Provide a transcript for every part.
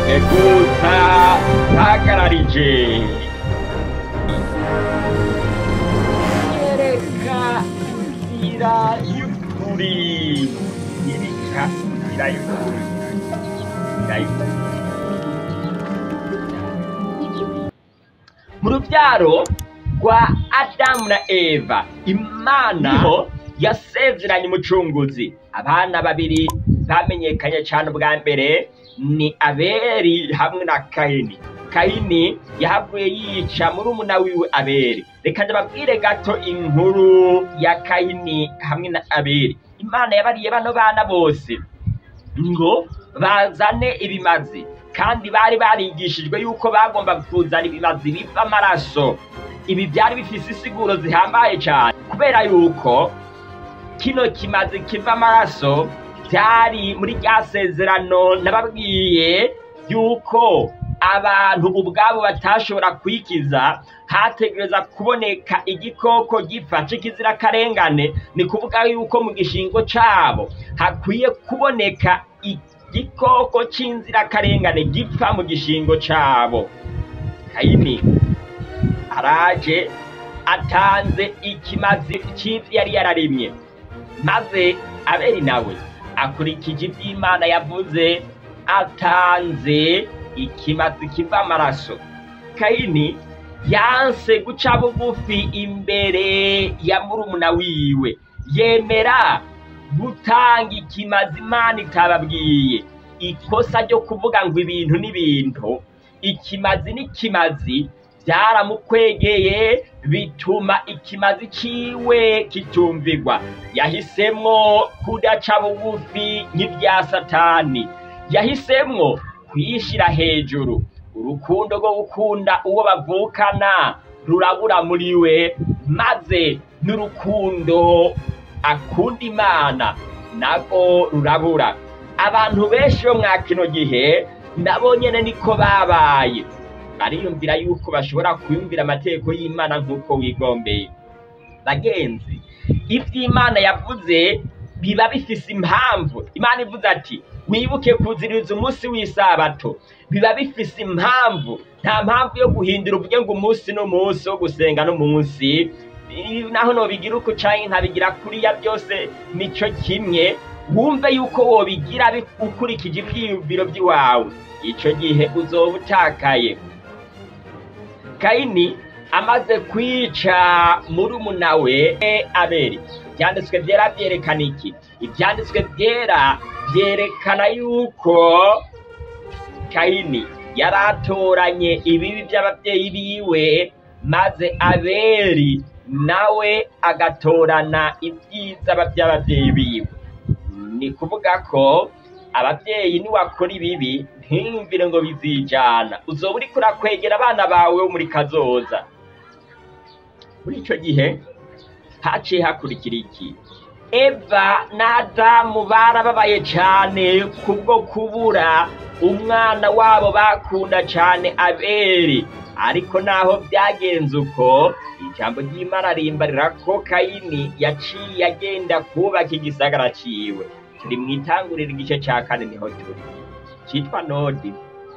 gusa hagararije yereka inzira y'ukuri yereka inzira y'ukuri inzira y'ukuri mu rubyaro rwa adamu na eva imana niho yasezeranye umucunguzi abana babiri bamenyekanye cyane ubwa mbere ni aberi hamwe na kayini kayini yahavuye yica murumuna wiwe aberi reka ndababwire gato inkuru ya kayini hamwe na aberi imana yabariye bano bana bose ngo bazane ibimazi kandi bari barigishijwe yuko bagomba kuzana ibimazi biva amaraso ibi byari bifise insiguro zihambaye cyane kubera yuko kino kimazi kiva amaraso byari muri rya sezerano nababwiye yuko abantu ubwabo batashobora kwikiza hategereza kuboneka igikoko gipfa c'ikizirakarengane ni kuvuga yuko mu gishingo cabo hakwiye kuboneka igikoko c'inzirakarengane gipfa mu gishingo cabo kayini araje atanze ikimazi c'ivyo yari yararimye maze aberi nawe akurikije ivy'imana yavuze atanze ikimazi kiva amaraso kayini yanse guca bugufi imbere ya murumuna wiwe yemera gutanga ikimazi imana itababwiye ikosa ryo kuvuga ngo ibintu n'ibintu ikimazi n'ikimazi byaramukwegeye bituma ikimazi ciwe kitumvigwa yahisemwo kudaca bugufi nk'ibya satani yahisemwo kuyishira hejuru urukundo rwo gukunda uwo bavukana rurabura muri we maze n'urukundo akunda imana nabwo rurabura abantu benshi bo mwa kino gihe nabo nyene niko babaye bariyumvira yuko bashobora kwiyumvira amategeko y'imana nk'uko wigombeye bagenzi ivy'imana yavuze biba bifise impamvu imana ivuze ati wibuke kuziririza umunsi w'isabato biba bifise impamvu nta mpamvu yo guhindura uvuge ngo umunsi n'umunsi wo gusenga n'umunsi naho nobigira uko canke ntabigira kuriya byose nico kimwe wumve yuko wobigira ukurikije ivyiyumviro vy'iwawe ico gihe uzoba utakaye kayini amaze kwica murumuna we aberi ivyanditswe vyera vyerekana iki ivyanditswe vyera vyerekana yuko kayini yari atoranye ibibi vy'abavyeyi biwe maze aberi nawe agatorana ibyiza by'abavyeyi biwe ni kuvuga ko abavyeyi niwakora ibibi ntiyumvire ngo bizijana uzoba uriko urakwegera abana bawe bo muri kazoza muri ico gihe haciye hakurikira iki eva na adamu barababaye cane kubwo kubura umwana wabo bakunda cane aberi ariko naho byagenze uko ijambo ry'imana rimbarira ko kayini yaciye agenda kubaka igisagara ciwe turi mu itanguriro igice ca kane niho turi citwa nodi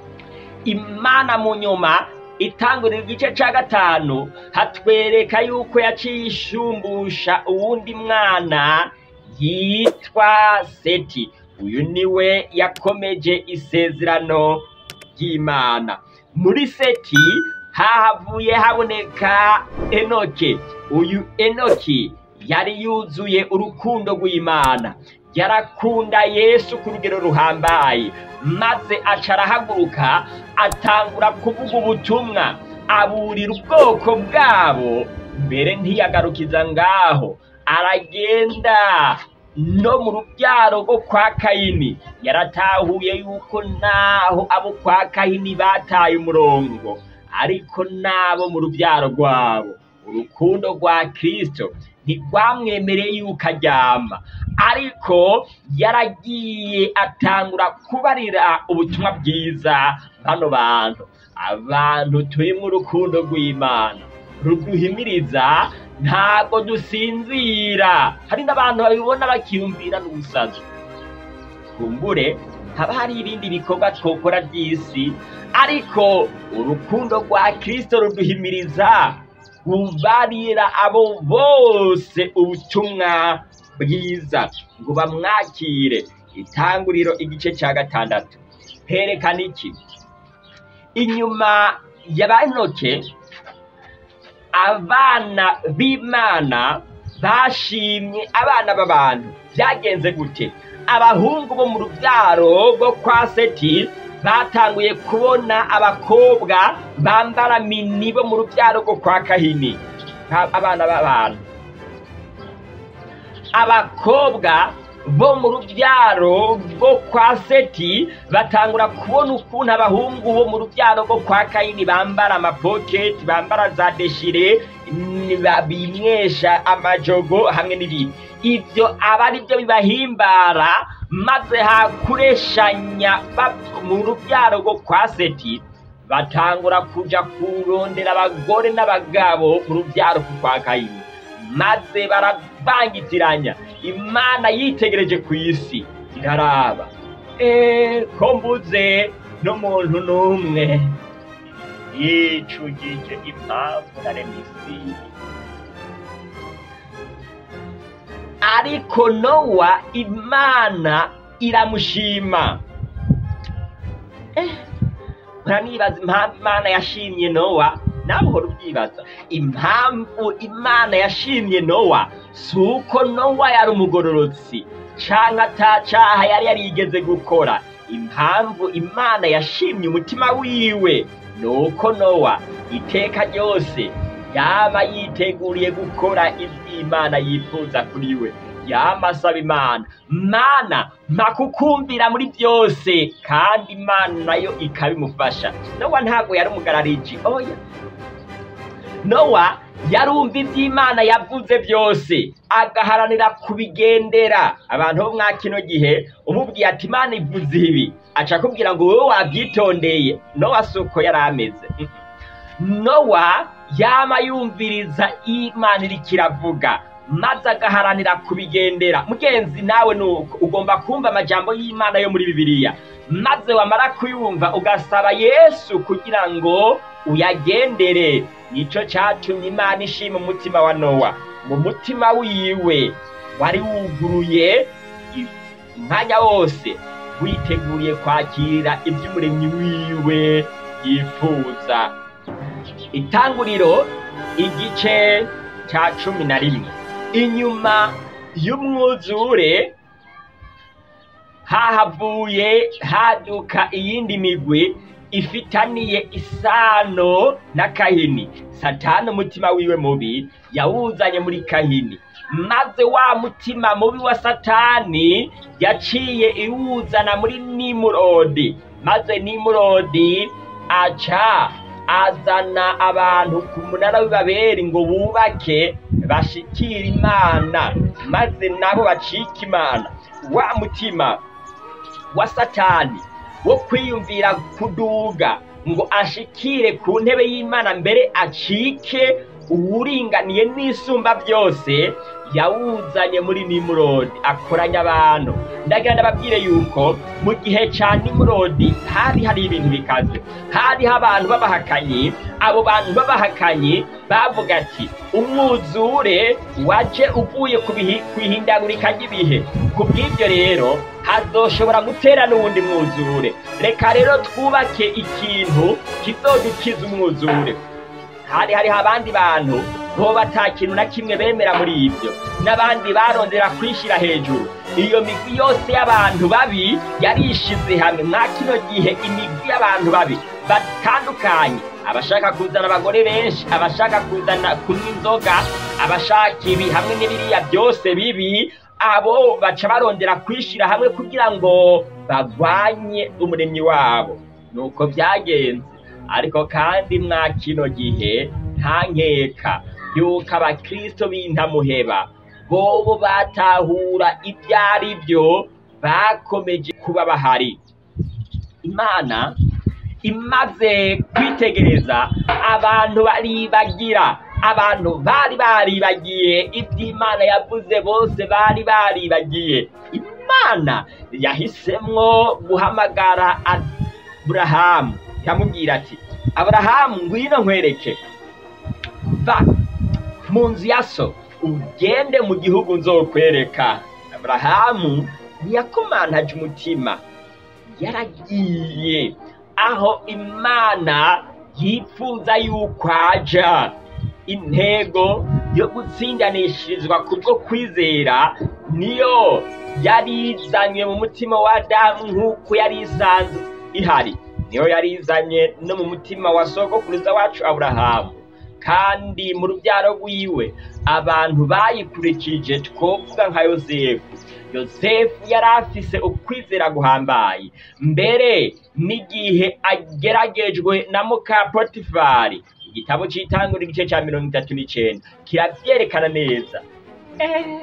imana mu nyuma itangurira igice ca gatanu hatwereka yuko yaciye ishumbusha uwundi mwana yitwa seti uyu niwe yakomeje isezerano ry'imana muri seti hahavuye haboneka enoke uyu enoki yari yuzuye urukundo rw'imana yarakunda yesu ku rugero ruhambaye maze aca arahaguruka atangura kuvuga ubutumwa aburira ubwoko bwabo mbere ntiyagarukiza ngaho aragenda no mu rubyaro rwo kwa kayini yaratahuye yuko naho abo kwa kayini bataye umurongo ariko n'abo mu rubyaro rwabo urukundo rwa kirisito ntirwamwemereye yuko aryama ariko yaragiye atangura kubarira ubutumwa bwiza bano bantu abantu turimo urukundo rw'imana ruduhimiriza ntabwo dusinzira hari n'abantu babibona bakiyumvira n'ubusazi kumbure haba hari ibindi bikorwa twokora by'isi ariko urukundo rwa kirisito ruduhimiriza kubarira abo bose ubutumwa bwiza ngo bamwakire itanguriro igice cya gatandatu herekana iki inyuma ya banoke abana b'imana bashimye abana b'abantu byagenze gute abahungu bo mu rubyaro rwo kwa seti batanguye kubona abakobwa bambara mini bo mu rubyaro rwo kwa kahini abana b'abantu abakobwa bo mu rubyaro rwo kwa seti batangura kubona ukuntu abahungu bo mu rubyaro rwo kwa kayini bambara amapoketi bambara za deshire bimwesha amajogo hamwe n'ibindi ibyo aba ari byo bibahimbara maze hakureshanya mu rubyaro rwo kwa seti batangura kuja kurondera abagore n'abagabo mu rubyaro kwa kayini maze baravangitiranya imana yitegereje ku isi iraraba eee ko mbuze n'umuntu n'umwe yicugije impamvu naremye isi ariko nowa imana iramushima muranibaza impamvu imana yashimye nowa nawe uhora ubyibaza impamvu imana yashimye nowa si uko nowa yari umugororotsi cyangwa atacaha yari yarigeze gukora impamvu imana yashimye umutima wiwe ni uko nowa iteka ryose yaba yiteguriye gukora iby'imana yifuza kuri we yama asaba imana mana mpakukumvira muri byose kandi imana nayo ikabimufasha nowa ntabwo yari umugarariji oya nowa yarumva iby'imana yavuze byose agaharanira kubigendera abantu bo mwa kino gihe umubwiye ati imana ivuze ibi aca akubwira ngo wowe wabyitondeye nowa si uko yari ameze nowa yama yumviriza imana iriko iravuga maze agaharanira kubigendera mugenzi nawe nuko ugomba kumva amajambo y'imana yo muri bibiliya maze wamara kuyumva ugasaba yesu kugira ngo uyagendere nico catumye imana ishima umutima wa nowa mu mutima wiwe wari wuguruye umwanya wose witeguriye kwakira iby'umuremyi wiwe yifuza itanguriro igice cya cumi na rimwe inyuma y'umwuzure hahavuye haduka iyindi migwi ifitaniye isano na kahini satani umutima wiwe mubi yawuzanye muri kahini maze wa mutima mubi wa satani yaciye iwuzana muri nimurodi maze nimurodi aca azana abantu ku munara w'ibaberi ngo bubake bashikire imana maze nabo bacike imana wa mutima wa satani wo kwiyumvira kuduga ngo ashikire ku ntebe y'imana mbere acike uwuringaniye n'isumba byose yawuzanye muri nimurodi akoranya abantu ndagira ndababwire yuko mu gihe cya nimurodi hari hari ibintu bikaze hariho abantu b'abahakanyi abo bantu b'abahakanyi bavuga ati umwuzure waje uvuye ku ihindagurika ry'ibihe ku bw'ibyo rero hazoshobora gutera n'uwundi mwuzure reka rero twubake ikintu kizodukiza umwuzure hari hariho abandi bantu bo bata kintu na kimwe bemera muri ibyo n'abandi barondera kwishyira hejuru iyo migwi yose y'abantu babi yarishize hamwe mwa kino gihe imigwi y'abantu babi batandukanye abashaka kuzana abagore benshi abashaka kuzana kunywa inzoga abashaka ibi hamwe n'ibiriya byose bibi abo baca barondera kwishyira hamwe kugira ngo bagwanye umuremyi wabo nuko byagenze ariko kandi mwa kino gihe nta nkeka yuko abakristo b'intamuheba bobo batahura ibyo ari byo bakomeje kuba bahari imana imaze kwitegereza abantu baribagira abantu bari baribagiye iby'imana yavuze bose bari baribagiye imana yahisemwo guhamagara aburahamu iramubwira ati aburahamu ngwino nkwereke va mu nzu ya so ugende mu gihugu nzokwereka aburahamu ntiyakomantaje umutima yaragiye aho imana yifuza yuko aja intego yo gutsindanishirizwa kubwo kwizera niyo yari izanywe mu mutima wa adamu nk'uko yari isanzwe ihari niyo yari izanye no mu mutima wa sogokuruza wacu aburahamu kandi mu rubyaro rwiwe abantu bayikurikije twovuga nka yosefu yosefu yari afise ukwizera guhambaye mbere n'igihe ageragejwe na muka potifari igitabo cy'itangura igice cya mirongo itatu n'icenda kirabyerekana neza Eh,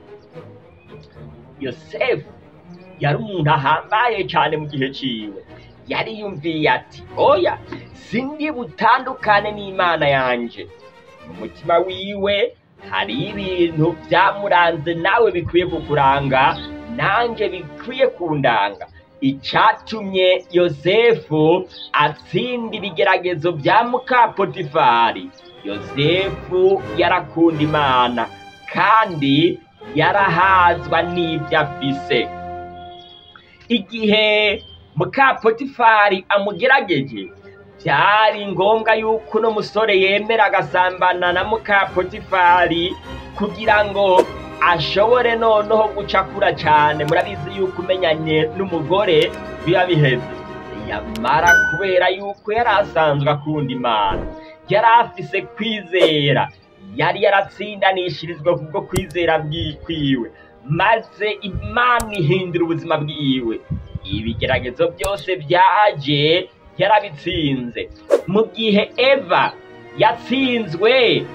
yosefu yari umuntu ahambaye cyane mu gihe ciwe yariyumviye ati oya sindi butandukane n'imana yanje mu mutima wiwe hari ibintu byamuranze nawe bikwiye kukuranga nanjye bikwiye kundanga icyatumye yosefu atsinda ibigeragezo bya muka potifari yosefu yarakunda imana kandi yarahazwa n'ibyo afise igihe muka potifari amugerageje byari ngombwa yuko uno musore yemera agasambana na muka potifari kugira ngo ashobore noneho gucakura cyane murabizi yuko umenyanye n'umugore biba biheze yamara kubera yuko yari asanzwe akunda imana yari afise kwizera yari yaratsindanishirizwa kubwo kwizera bwikwiwe maze imana ihindura ubuzima bwiwe ibigeragezo byose byaje yarabitsinze mu gihe eva yatsinzwe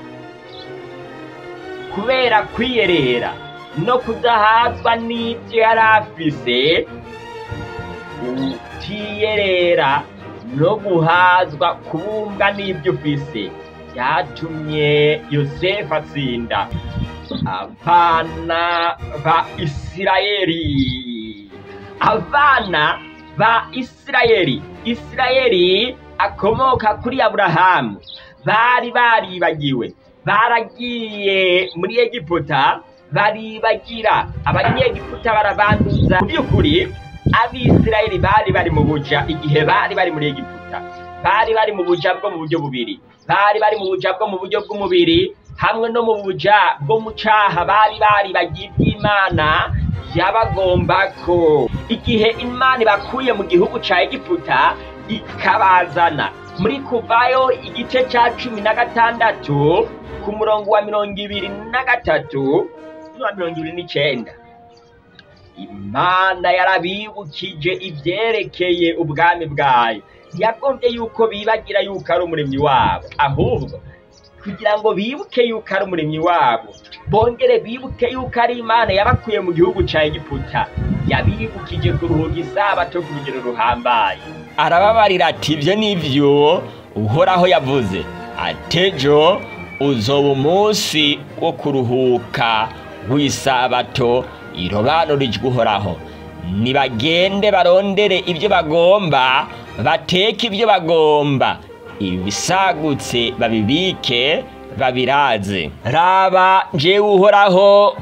kubera kwiyerera no kudahazwa n'ibyo yari afise utiyerera no guhazwa kubumbwa n'ibyo ufise byatumye yosefu atsinda abana ba isirayeli abana ba isirayeli isirayeli akomoka kuri aburahamu bari baribagiwe baragiye muri egiputa baribagira abanyegiputa barabanduza mu by'ukuri abisirayeli bari bari mu buja igihe bari bari muri egiputa bari bari mu buja bwo mu buryo bubiri bari bari mu buja bwo mu buryo bw'umubiri hamwe no mu buja bwo mu caha bari baribagiye iby'imana yabagomba ko igihe imana ibakuye mu gihugu ca egiputa ikabazana muri kuvayo igice ca cumi na gatandatu ku murongo wa mirongo ibiri na gatatu n'uwa mirongo ibiri n'icenda imana yarabibukije ivyerekeye ubwami bwayo yagombye yuko bibagira yuko ari umuremyi wabo ahubwo kugira ngo bibuke yuko ari umuremyi wabo bongere bibuke yuko ari imana yabakuye mu gihugu ca egiputa yabibukije kuruhuka isabato ku rugero ruhambaye arababarira ati ibyo ni byo uhoraho yavuze atejo uzoba umunsi wo kuruhuka w'isabato irobanurijwe uhoraho nibagende barondere ibyo bagomba bateke ibyo bagomba ibisagutse babibike babiraze raba jewe uhoraho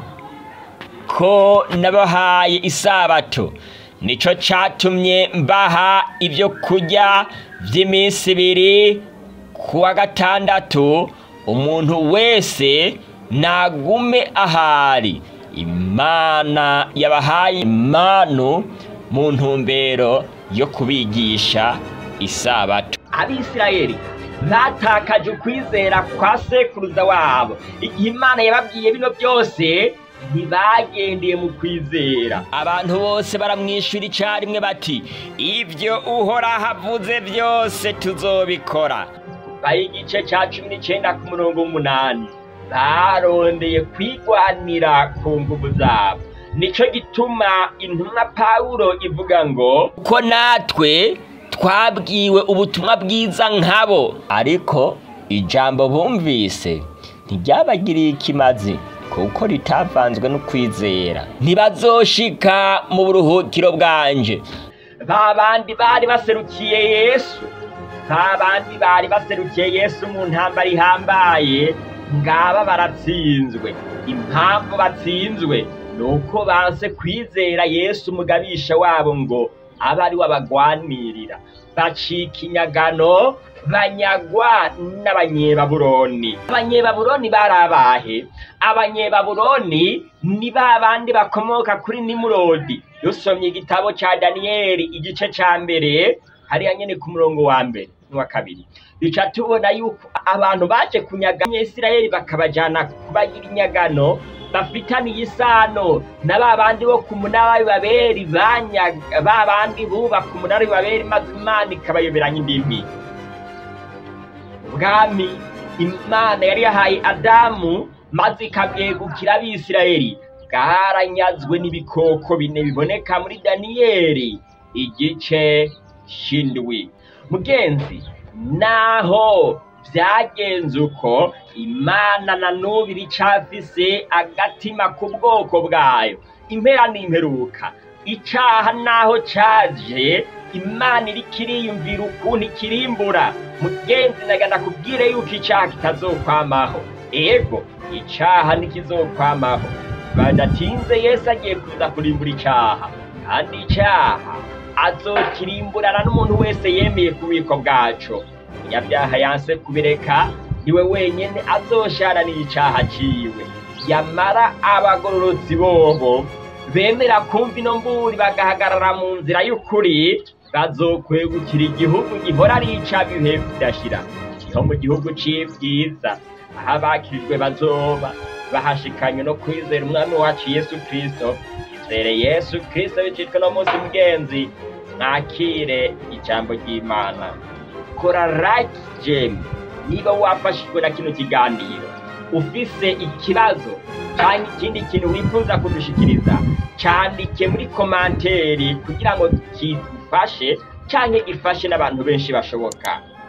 ko nabahaye isabato nico catumye mbaha ibyo kurya by'iminsi ibiri ku wa gatandatu umuntu wese nagume ahari imana yabahaye impanu mu ntumbero yo kubigisha isabato abisirayeli batakaje ukwizera kwa sekuruza wabo igihe imana yababwiye bino byose ntibagendeye mu kwizera abantu bose baramwishyura icyarimwe bati ibyo uhoraho avuze byose tuzobikora baha igice cya cumi n'icyenda ku murongo w'umunani barondeye kwigwanira ku nguvu zabo nicyo gituma intumwa pawulo ivuga ngo ko natwe twabwiwe ubutumwa bwiza nkabo ariko ijambo bumvise ntiryabagiriye ikimazi kuko ritavanzwe n'ukwizera ntibazoshika mu buruhukiro bwanje ba bandi bari baserukiye yesu ba bandi bari baserukiye yesu mu ntambara ihambaye ngaba baratsinzwe impamvu batsinzwe ni uko banse kwizera yesu umugabisha wabo ngo abe ari we abagwanirira bacika inyagano banyagwa n'abanyebaburoni abanyebaburoni bari abahe abanyebaburoni ni ba bandi bakomoka kuri nimurodi dusomye igitabo ca daniyeli igice ca mbere hariya nyene ku murongo wa mbere n'uwa kabiri duca tubona yuko abantu baje kunyaga abanyesirayeli bakabajana kubagira inyagano bafitaniye isano na ba bandi bo ku munara w'ibaberi banyaga ba bandi bubaka umunara w'ibaberi maze imana ikabayoberanya indimi ubwami imana yari yahaye adamu maze ikabwegukira abisirayeli bwaranyazwe n'ibikoko bine biboneka muri daniyeli igice c'indwi mugenzi naho vyagenze uko imana na n'ubu iricafise agatima ku bwoko bwayo impera n'imperuka icaha naho caje imana iriko iriyumvira ukuntu ikirimbura mugenzi nagana kubwire yuko icaha kitazokwamaho ego icaha ntikizokwamaho badatinze yesu agiye kuza kurimbura icaha kandi icaha azokirimburana n'umuntu wese yemeye ku bubiko bwaco umunyabyaha yanse kubireka niwe wenyene azosharanira icaha ciwe yamara abagororotsi bobo bemera kumva ino mburi bagahagarara mu nzira y'ukuri bazokwegukira igihugu gihora ari ic'abihe bidashira niho mu gihugu c'ivyiza aho abakirijwe bazoba bahashikanywe no kwizera umwami wacu yesu kristo izere yesu kristo bicitwe no munsi mugenzi mwakire ijambo ry'imana kora like gem niba wafashijwe na kino kiganiro ufise ikibazo cyangwa ikindi kintu wifuza kudushikiriza cyandike muri komanteri kugira ngo kigufashe cyangwa gifashe n'abantu benshi bashoboka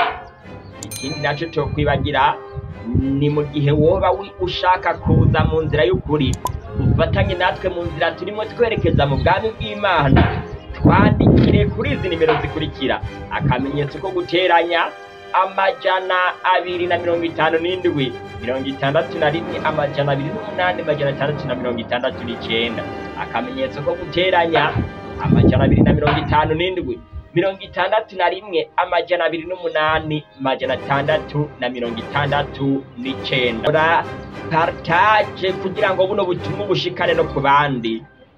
ikindi nacyo cyo kwibagira ni mu gihe woba wi- ushaka kuza mu nzira y'ukuri ufatanye natwe mu nzira turimo twerekeza mu bwami bw'imana twandikire kuri izi nimero zikurikira akamenyetso ko guteranya amajana abiri na mirongo itanu n'indwi mirongo itandatu na rimwe amajana abiri n'umunani amajana atandatu na mirongo itandatu n'icenda akamenyetso ko guteranya amajana abiri na mirongo itanu n'indwi mirongo itandatu na rimwe amajana abiri n'umunani amajana atandatu na mirongo itandatu n'icenda ora partage kugira ngo buno butumwa bushikane no ku bandi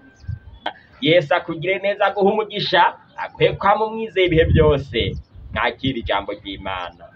yesu akugire neza guha umugisha akwiye kwama umwizeye ibihe byose mwakira ijambo ry'imana